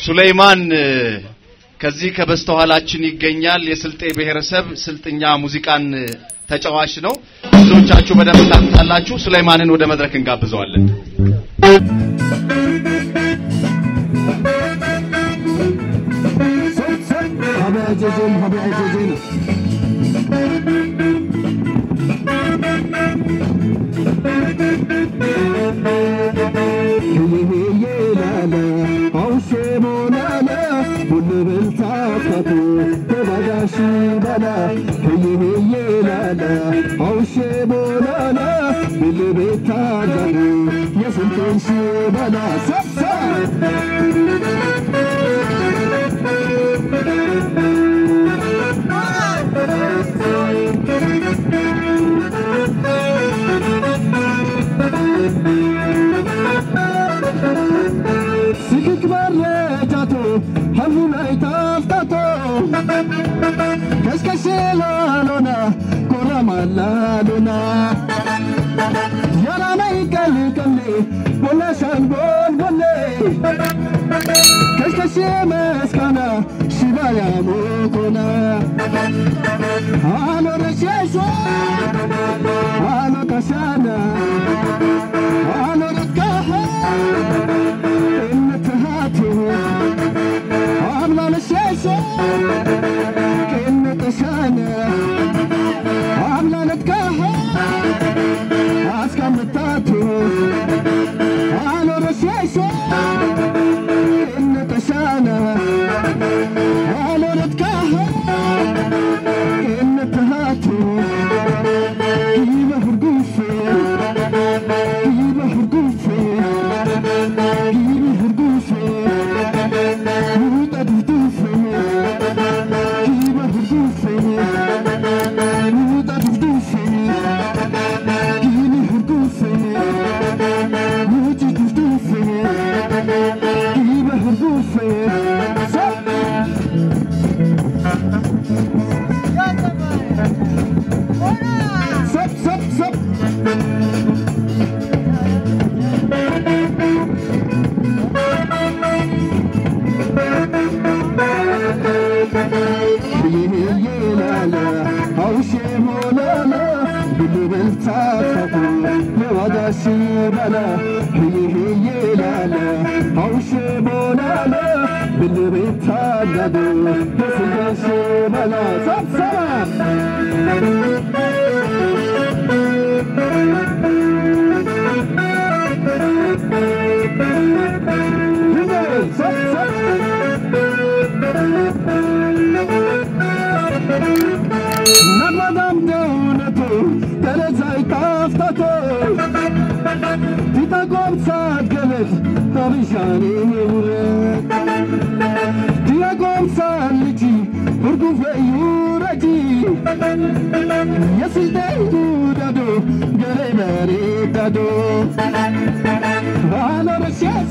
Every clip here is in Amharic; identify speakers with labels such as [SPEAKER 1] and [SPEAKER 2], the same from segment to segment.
[SPEAKER 1] ሱሌይማን ከዚህ ከበስተኋላችን ይገኛል። የስልጤ ብሔረሰብ ስልጥኛ ሙዚቃን ተጫዋች ነው። ብዙዎቻችሁ በደንብ ታውቁታላችሁ። ሱሌይማንን ወደ መድረክ እንጋብዘዋለን።
[SPEAKER 2] ሀበጀጀን ሀበጀጀን ላለ አውሼ ሞላለ ቡልብል ታፈቱ በባጋሺ በላ ህይህዬ ላለ አውሼ ሞላለ ብልቤት ታገዱ የስንቱን ሺ በላ ሰብሰ ስክክ መረጃቶ ሀቡ ላይ ታፍታቶ ከስከሴ ላሎና ኮረማላሎና ያላመይ ቀልቀሌ ቦላሻን ቦልቦሌ ከስከሴ መስካና ሽባያ ሞኮና አሎ ረሸሾ አሎ ከሻና አሎ ረካኸ እንትሃቱ አምና ለሸሾ ቅንጥሻነ አምና ለትካኸ አስቀምጣቱ አሎ ረሸሾ ቅንጥሻነ አሎ ለትካኸ ቅንትሃቱ ይበ ሁርጉፌ ይበ ሁርጉፌ ይበ ሁርጉፌ ውጠ ዱፍዱፌ ይበ ሁርጉፌ ውጠ ዱፍዱፌ ይበ ሁርጉፌ ውጭ ዱፍዱፌ ይበ ሁርጉፌ ሰብ ሰብ ሰብ ሰብ ይላለ አውሼ ሞላለ ብልብል ታፈቱ የዋዳሲ በላ ይላለ አውሼ ሞላለ ብልብል ታገዱ የስጋሽ በላ ሰብሰባ ነመዳም ደውነቱ ተለዛይ ታፍታቶ ቲታቆም ሳትገለት ታብሻኔ ውረት ቲያቆም ሳልጂ ሁርጉፈዩ ረጂ የስልጤቱ ዳዶ ገሬ በሬ ዳዶ ባሎ ረሻሶ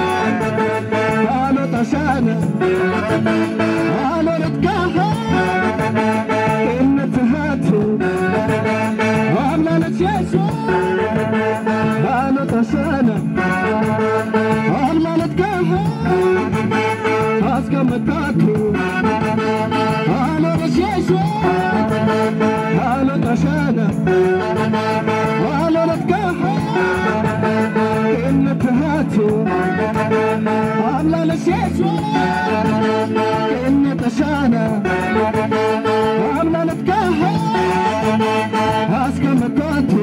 [SPEAKER 2] ባሎ ታሻነ ባሎ ረትካኸ እንትሃቱ አምላለት የሱ ባሎ ታሻነ አምላለት ካኸ አስቀመጣቱ ባሎ ረሻሶ ባሎ ታሻነ ባሎ ረትካኸ እንትሃቱ አምላለት የሱ እንተሻነ አምላለት ካኸ አስቀመጣቱ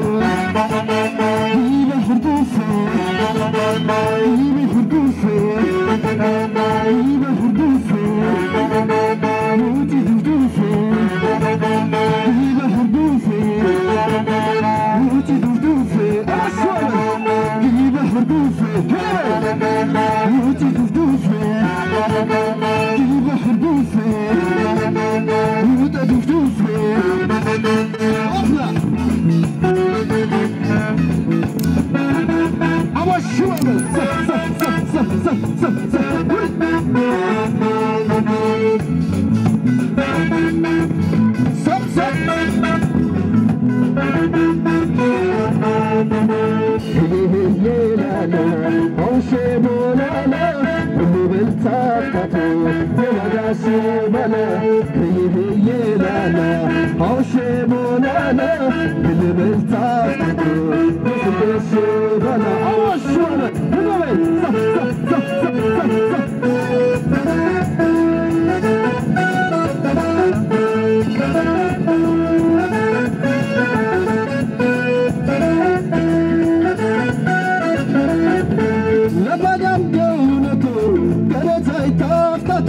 [SPEAKER 2] ይበ ሁርጉፌ ይበ ሁርጉፌ ይበ ሁርጉፌ ውጪ ዱፍዱፌ ይበ ሁርጉፌ ውጪ ዱፍዱፌ አሾለ ይበ ሁርጉፌ ውጪ ዱፍዱፌ ይበ ሁርጉፌ ውጠ ዱፍዱፌ አፍላ አወሽወለ ሰብ ሰብ ይላለ አውሼ ሞላለ ብልብል ታፍታቶ የዋጋሽ ባለ ከይህዬ ላላ አውሼ ቦናና ግልብል ታፍታቶ የስደሽ ባላ አዋሽ ባለ ህበበይ ዛ ዛ ዛ ዛ ዛ ለባዳም ደውነቱ ገረታይ ታፍታቶ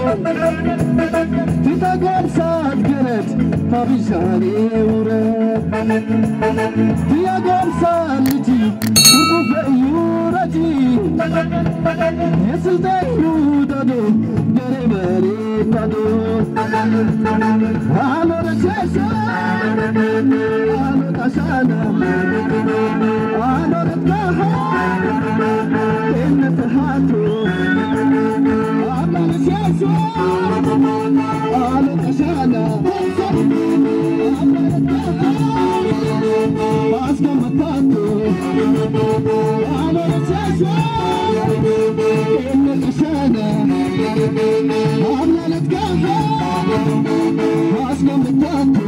[SPEAKER 2] ቲታጎምሳት ገረት ሀቢሻኔ ውረት ቲያጎምሳት ልጂ ቁርቁፈዩ ረጂ የስልጠኙ ዳዶ ገሬ በሬ ዳዶ አኖረቸሰ አኖጣሻና አኖረትጋሃ እንተሃቱ አማነሲያሱ አሎቀሻና አስገመታቱ አማነሲያሱ እንተሻና አምናለትጋሃ አስገመታቱ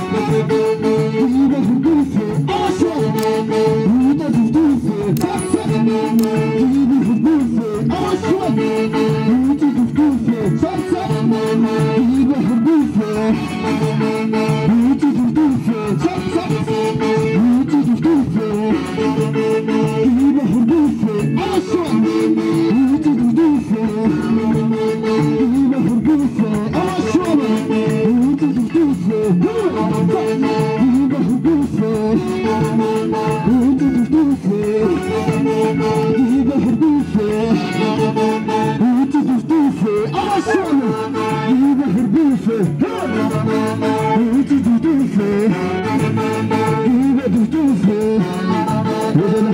[SPEAKER 2] ይበህርጉፍ አሸ ይበህርጉፍ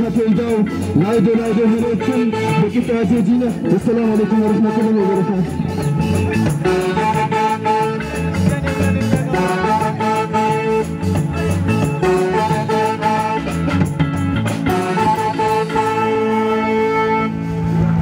[SPEAKER 2] ናይዶ ናይዶ ሄሮችን በቂጣ ዜጂነ ወሰላም አለይኩም ወረህመቱላሂ ወበረካቱ